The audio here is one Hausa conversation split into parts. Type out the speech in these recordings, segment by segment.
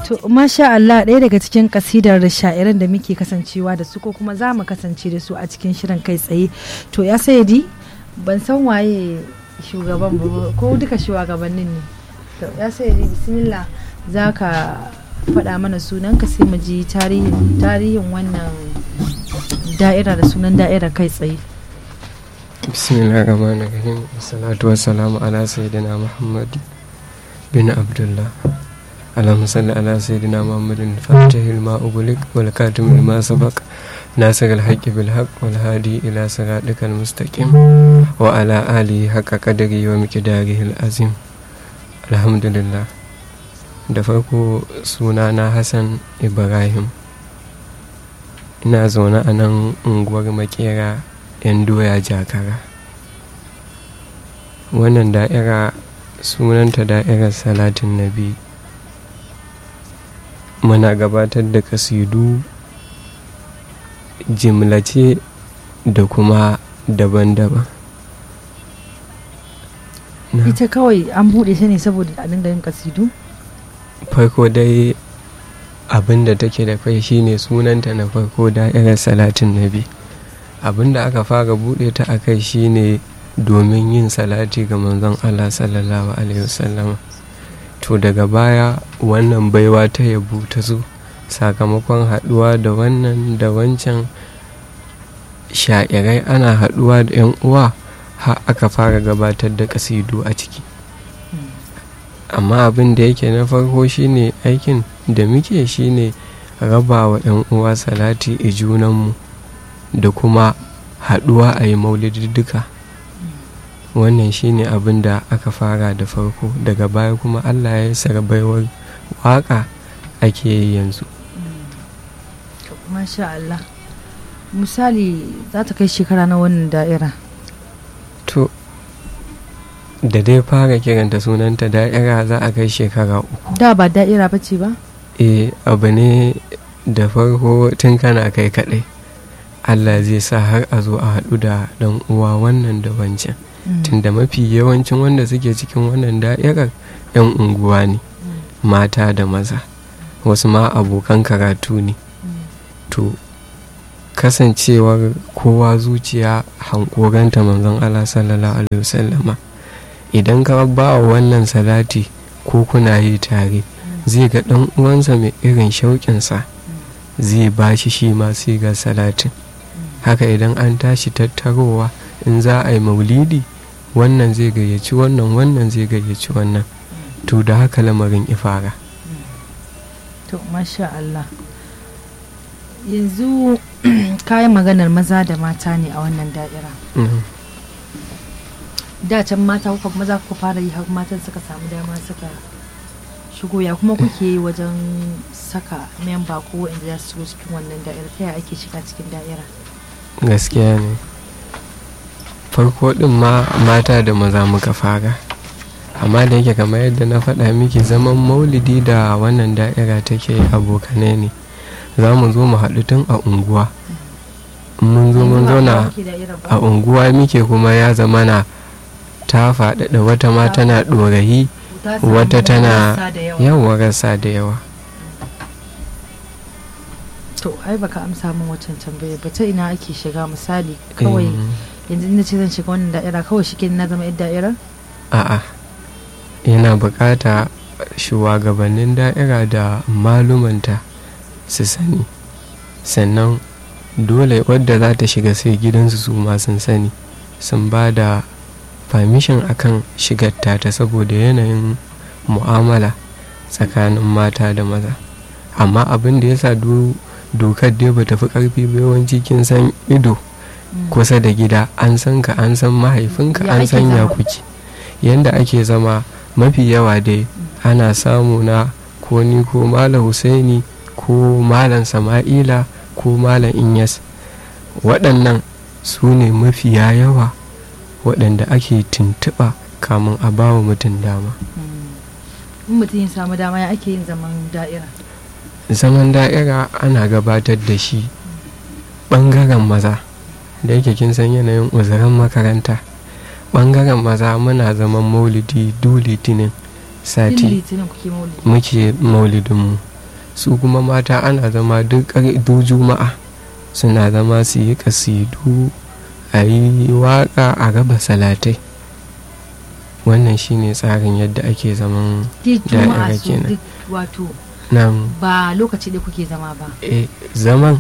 To masha Allah ɗaya daga cikin kasidar sha'iran da muke kasancewa da su ko kuma za mu kasance da su a cikin shirin kai tsaye. To ya sayadi ban san waye shugaban ba ko duka shugabannin ne. To ya sayadi bismillah za ka faɗa mana sunan ka sai mu ji tarihin tarihin wannan da'ira da sunan da'ira kai tsaye. bismillah rahman rahim salatu wassalamu ala sayyidina muhammad bin abdullah اللهم صل على سيدنا محمد الفاتح لما أغلق والكاتم لما سبق ناصر الحق بالحق والهادي إلى صراطك المستقيم وعلى آله حق قدره ومقداره العظيم الحمد لله da farko sunana hassan ibrahim ina zaune a nan unguwar makera 'yan doya jakara wannan da'ira sunanta da'irar salatin nabi muna gabatar da kasidu jimlace da kuma daban-daban Ita kawai an buɗe ta ne saboda a dinga yin kasidu? farko dai abin da take da kai shine sunanta na farko da'irar salatin nabi abin da aka fara buɗe ta a kai shine domin yin salati ga manzon allah sallallahu alaihi wasallama to daga baya wannan baiwa ta yabu ta zo sakamakon haɗuwa da wannan da wancan sha'irai ana haɗuwa da 'yan uwa har aka fara gabatar da kasidu a ciki amma abin da yake na farko shine aikin da muke shine raba wa 'yan uwa salati a junanmu da kuma haɗuwa a yi maulididduka wannan shine abin da aka fara da farko daga baya kuma allah ya sara baiwar waka ake yi yanzu Masha Allah. Misali za ta kai shekara na wannan da'ira. to da dai fara kiranta sunanta da'ira za a kai shekara uku Da ba da'ira ba ce ba? e abu ne da farko tun kana kai kaɗai allah zai sa har a zo a haɗu da ɗan uwa wannan da wancan tunda mafi yawancin wanda suke cikin wannan da'irar 'yan unguwa ne mata da maza wasu ma abokan karatu ne to kasancewar kowa zuciya hankoranta manzon Allah sallallahu alaihi wasallama idan ka ba wa wannan salati ko kuna yi tare zai ga ɗan uwansa mai irin shauƙinsa zai ba shi shi ma sai ga salatin haka idan an tashi tattarowa in za a yi maulidi wannan zai gayyaci wannan wannan zai gayyaci wannan to da haka lamarin ifara To masha Allah. Yanzu kayan maganar maza da mata ne a wannan da'ira. Mhm. Da can mata kuka maza kuka fara yi har matan suka samu dama suka shigo ya kuma kuke yi wajen saka memba ko wanda za su shigo cikin wannan da'ira ta yaya ake shiga cikin da'ira. gaskiya ne farko ɗin ma mata da maza muka fara amma da yake kamar yadda na faɗa miki zaman maulidi da wannan da'ira take abokanai ne za mu zo mu haɗu tun a unguwa In mun zo mun zauna a unguwa muke kuma ya zama na ta faɗaɗa wata ma tana ɗorayi wata tana yawa rasa da yawa To ai baka amsa min wancan tambaya ba ta ina ake shiga misali kawai Mm, yanzu ina ce zan shiga wannan da'ira kawai shi na zama yar da'ira? a'a yana bukata shugabannin da'ira da malumanta su sani sannan dole wadda za ta shiga sai gidansu su ma sun sani sun ba da permission akan shigar ta saboda yanayin mu'amala tsakanin mata da maza amma abin da ya sa do- dokar dai ba tafi karfi ba yawanci kin san ido kusa da gida an san ka an san mahaifinka Ya an ake san ya zama? kuke yanda ake zama mafi yawa dai ana samu na ko ni ko malam husaini ko malam sama'ila ko malam inyas waɗannan su ne mafiya yawa waɗanda ake tuntuɓa kamun a bawa mutum dama In mutum ya samu dama ya ake yin zaman da'ira. zaman da'ira ana gabatar da shi ɓangaren maza da yake kin san yanayin uzuran makaranta ɓangaren maza muna zaman maulidi du litinin Tun sati litinin kuke maulidi. muke maulidinmu su kuma mata ana zama duk ƙar- duk juma'a suna zama su yi kasidu a yi waƙa a raba salatai wannan shine tsarin yadda ake zaman duk juma'a Da'ira su kenan. duk wato nan ba lokaci da kuke zama ba e, zaman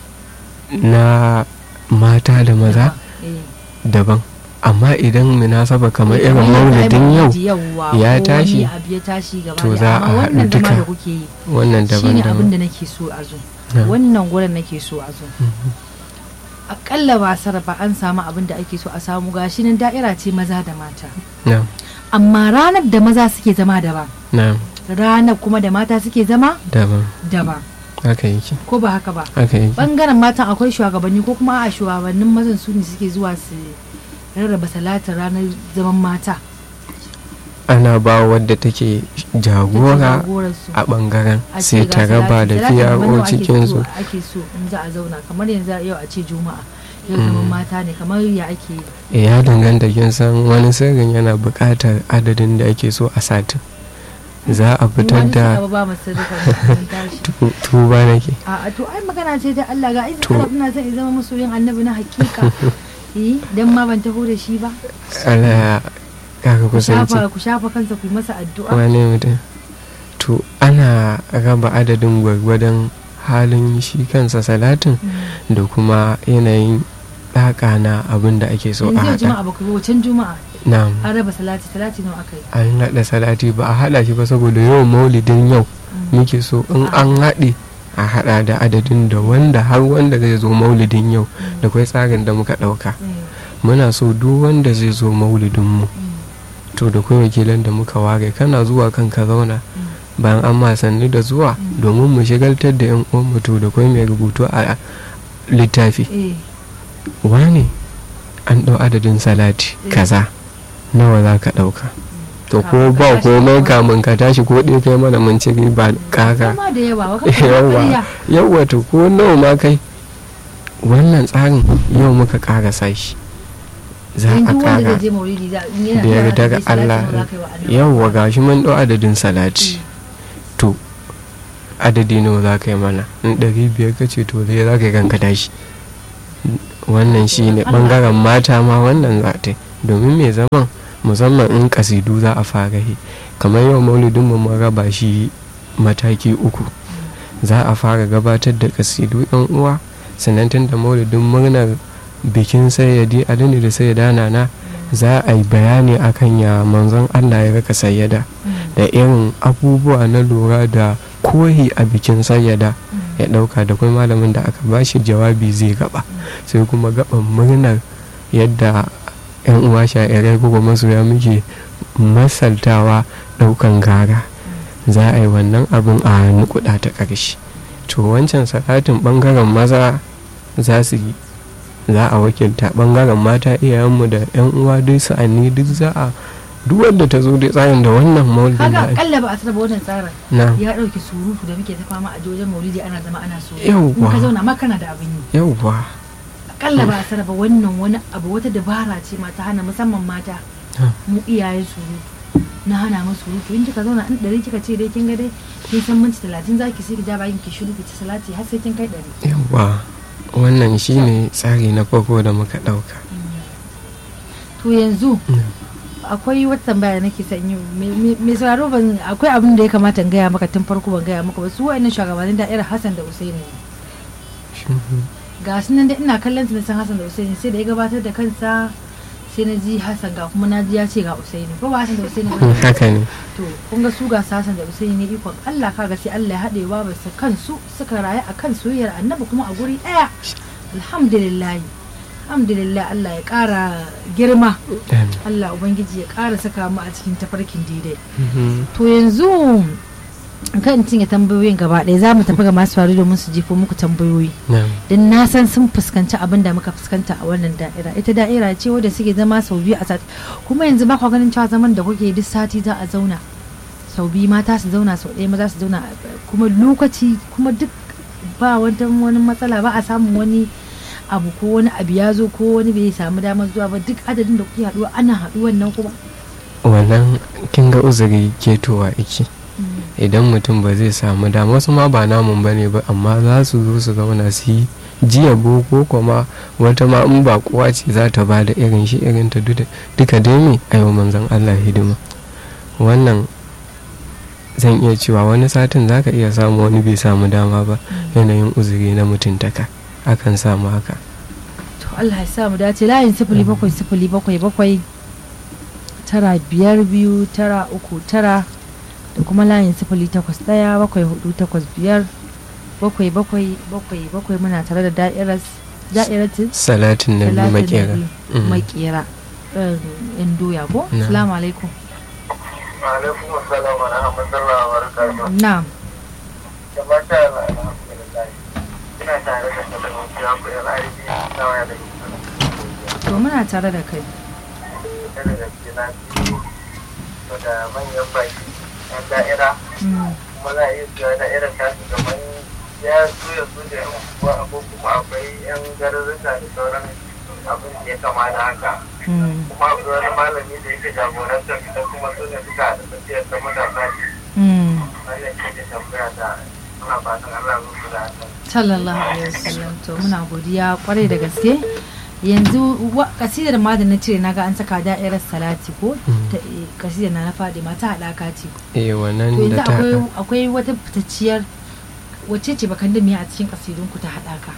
na mata da maza Eh. daban amma idan munasaba kamar irin Kamar yadda ai maulidin yau maulidi yawwa, ya ko tashi, wani abu ya tashi gaba to ɗaya. za a Amma haɗu wannan zama duka. da kuke yi wannan shine abin daban-daban da nake so a zo Na. wannan gurin nake so a zo Mhm. akalla ba sarrafa an samu abin da ake so a samu gashi nan da'ira ce maza da mata na amma ranar da maza suke zama daban na ranar kuma da mata suke zama daban daban haka yake ko ba haka ba haka yake bangaren matan akwai shugabanni ko kuma a shugabannin mazan su ne suke zuwa su rarraba salatin ranar zaman mata ana ba wadda take jagora jagoransu a bangaren a ce sai ga ta raba salati, da salati daban PRO nawa ake cikinsu so- ake so in za a zauna kamar yanzu yau a ce juma'a yau zaman Mm. mata ne kamar ya ake yi Eh, ya danganta kin san wani sirrin yana buƙatar adadin da ake so a satin za a fitar Wani da suka ba mu sirrika mun tashi tu- tuba nake a to ai magana ce ta Allah ga izinin To. Allah ina son in zama masoyin annabi na hakika eh dan ma ban taho da shi ba Allah ya kaka ku kusanci shafa ku shafa kansa ku yi masa addu'a wane mutum to ana raba adadin gwargwadon halin shi kansa salatin Mm. da kuma yanayin ɗaka na abin da ake so a yanzu yau haɗa juma'a ba ku yi wacan juma'a na an raba salati salati nawa aka yi an haɗa salati ba a haɗa shi ba saboda yawan maulidin yau Mm. muke so in an haɗe a haɗa da adadin da wanda har wanda zai zo maulidin yau da kwai tsarin da muka ɗauka Mm. muna so duk wanda zai zo maulidinmu Mm. to da kwai wakilan da muka ware kana zuwa kan ka zauna Mm. bayan an ma sannu da zuwa Mm. domin mu shigaltar da yan uwan to da kwai mai rubutu a littafi eh wane an ɗau adadin salati Mm. kaza nawa za ka ɗauka to ko Kamun ka ba tashi komai kawai. kamun ka tashi ko ɗaya kai mana mun ci riba kaka Kuma da yawa wa Yawwa. ƙarya yawwa to ko nawa ma kai wannan tsarin yau muka ƙarasa shi za a yanzu wanda ƙara zai je maulidi za in yana da zuwa yarda ga hadisi, salati Allah nawa za ka yi wa annabi? yawwa gashi mun ɗau adadin salati Mm. to adadi nawa za ka yi mana in ɗari biyar ka ce to zai za ka yi kanka tashi wannan shi ne ɓangaren mata ma wannan za ta yi domin mai zaman musamman in kasidu za a fara yi kamar yau maulidin mu mun raba shi mataki uku za a fara gabatar da kasidu yan uwa sannan tun da maulidin murnar bikin sayyadi alini da sayyada nana za a yi bayani akan ya manzon allah ya raka sayyada Mm. da irin abubuwa na lura da kohi a bikin sayyada Mm. ya dauka da kuma malamin da aka bashi jawabi zai gaba sai kuma gaban murnar yadda yan uwa sha'irai kuma masoya muke masaltawa daukan gara za a yi wannan abin a nukuda ta ƙarshe to wancan salatin bangaren maza za su yi za a wakilta bangaren mata iyayenmu da yan uwa duk sa'anni duk za a duk wanda ta zo dai tsarin da wannan maulidin kaga da ake- akalla ba a sarrafa wannan tsarin na ya ɗauki surutu da muke ta fama a wajen maulidi ana zama ana so Yawwa. in ka zauna ma kana da abin yi yauwa akalla ba a sarrafa wannan wani abu wata dabara ce ma ta hana musamman mata Ha. mu iyaye surutu na hana mu surutu in kika zauna in ɗari kika ce dai kin ga dai kin san minti talatin za ki sai ki ja bakin ki shiru ki ci salati har sai kin kai ɗari yauwa wannan shine tsari na farko da muka dauka to yanzu Mm. akwai wata tambaya da nake son yi Me- me- mai sauraro ban akwai abin da ya kamata in gaya maka tun farko ban gaya maka ba su wa'annan shugabannin da'irar Hassan da Usaini ne ga su nan da ina kallon su na san Hassan da Usaini sai da ya gabatar da kansa sai na ji Hassan ga kuma na ji ya ce ga Usaini ko ba Hassan da Usaini ba haka ne to kun ga su ga su Hassan da Usaini ne ikon Allah kaga sai Allah ya haɗe wa su kansu suka rayu a kan soyayyar annabi kuma a guri ɗaya alhamdulillah alhamdulillah Allah ya ƙara girma Amin. Allah ubangiji ya ƙara saka mu a cikin tafarkin daidai Mhm. to yanzu kan cinye tambayoyin gaba ɗaya za mu tafi ga masu faru domin su jefo muku tambayoyi Na'am. don na san sun fuskanci abin da muka fuskanta a wannan da'ira ita da'ira ce wadda suke zama sau biyu a sati kuma yanzu ba kwa ganin cewa zaman da kuke duk sati za a zauna sau biyu mata su zauna sau ɗaya maza su zauna kuma lokaci kuma duk ba wata wani matsala ba a samun wani abu ko wani abu ya zo ko wani bai samu damar zuwa ba duk adadin da kuke haɗuwa ana haɗuwan nan kuma wannan kin ga uzuri ketowa iki idan mutum ba zai samu dama wasu ma ba namun bane ba amma za su zo su zauna su yi jiya boko kuma wata ma in ba kowa ce za ta ba da irin shi irin ta duka dai me aiwa manzon Allah hidima wannan zan iya cewa wani satin za ka iya samu wani bai samu dama ba yanayin uzuri na mutuntaka akan samu haka to Allah ya sa mu dace layin sifili bakwai sifili bakwai bakwai tara biyar biyu tara uku tara da kuma layin sifili takwas ɗaya bakwai hudu takwas biyar bakwai bakwai bakwai bakwai muna tare da da'irar da'iratin salatin na biyu makera makera yan doya ko Na. salamu alaikum alaikum assalam wa rahmatullahi wa barakatuh na'am da mata alhamdulillah ina tare da talauci ya kuɗin aiki na waya da to muna tare da kai ita da gaske na biyu da manyan baki yan da'ira Mm, kuma za a iya cewa da'irar ta su kamar ya so ya so da yan uwa ko kuma akwai yan garurruka da sauran abin da ya kama da haka mm, kuma akwai wani malami da yake jagorantar ita kuma su ne suka haɗa tafiyar ta matasa mm. wannan ce da tambaya da ana fatan Allah ya musu da hakan sallallahu alaihi wasallam to muna godiya kwarai da gaske yanzu wa- kasidar ma da na cire naga an saka da'irar salati ko Mm. ta eh, kasidar na na faɗi mata haɗaka ce eh to wannan yanzu da ta akwai haɗa akwai wata fitacciyar wacce ce bakan da miya a cikin kasidunku ta haɗaka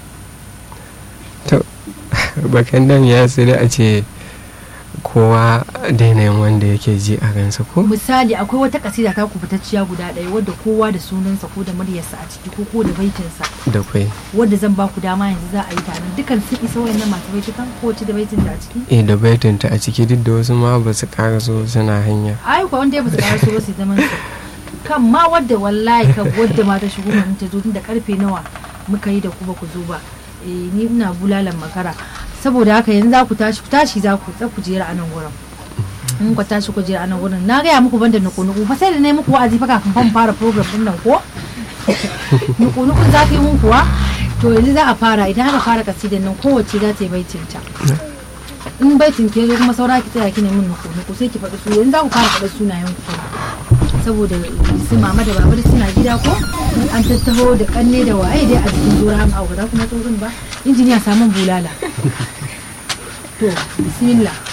bakan dam ya sai a ce kowa da yanayin wanda yake ji a ransa ko misali akwai wata kasida ta ku fitacciya guda ɗaya wadda kowa da sunansa ko da muryarsa a ciki ko ko da baitinsa da kwai wadda zan ba ku dama yanzu za a yi ta nan dukkan sun isa wayannan masu baitukan ko wacce da baitinta a ciki eh da baitinta a ciki duk da wasu ma ba su so suna hanya ai kuwa wanda ya basu ƙara so ba su zaman su kan ma wadda wallahi kan wadda ma ta shigo mun ta zo tun da karfe nawa muka yi da ku ba ku zo ba eh ni ina bulalan makara saboda haka yanzu za ku tashi ku tashi za ku za ku jera a nan gurin in ku tashi ku jera a nan gurin na gaya muku banda nuku nuku fa sai da nayi muku wa'azi fa kafin fa mu fara program din nan ko nuku nuku za ka yi mun kuwa to yanzu za a fara idan aka fara kasidan nan kowace za ta yi baitinta in baitin ke zo kuma saura ki tsaya ki nemi nuku nuku sai ki faɗi su yanzu za ku fara faɗi sunayen ku saboda su mama da baba da suna gida ko an tattaho da kanne da waye dai a cikin zuwa an aure kuma tsoron ba injiniya samun bulala to bismillah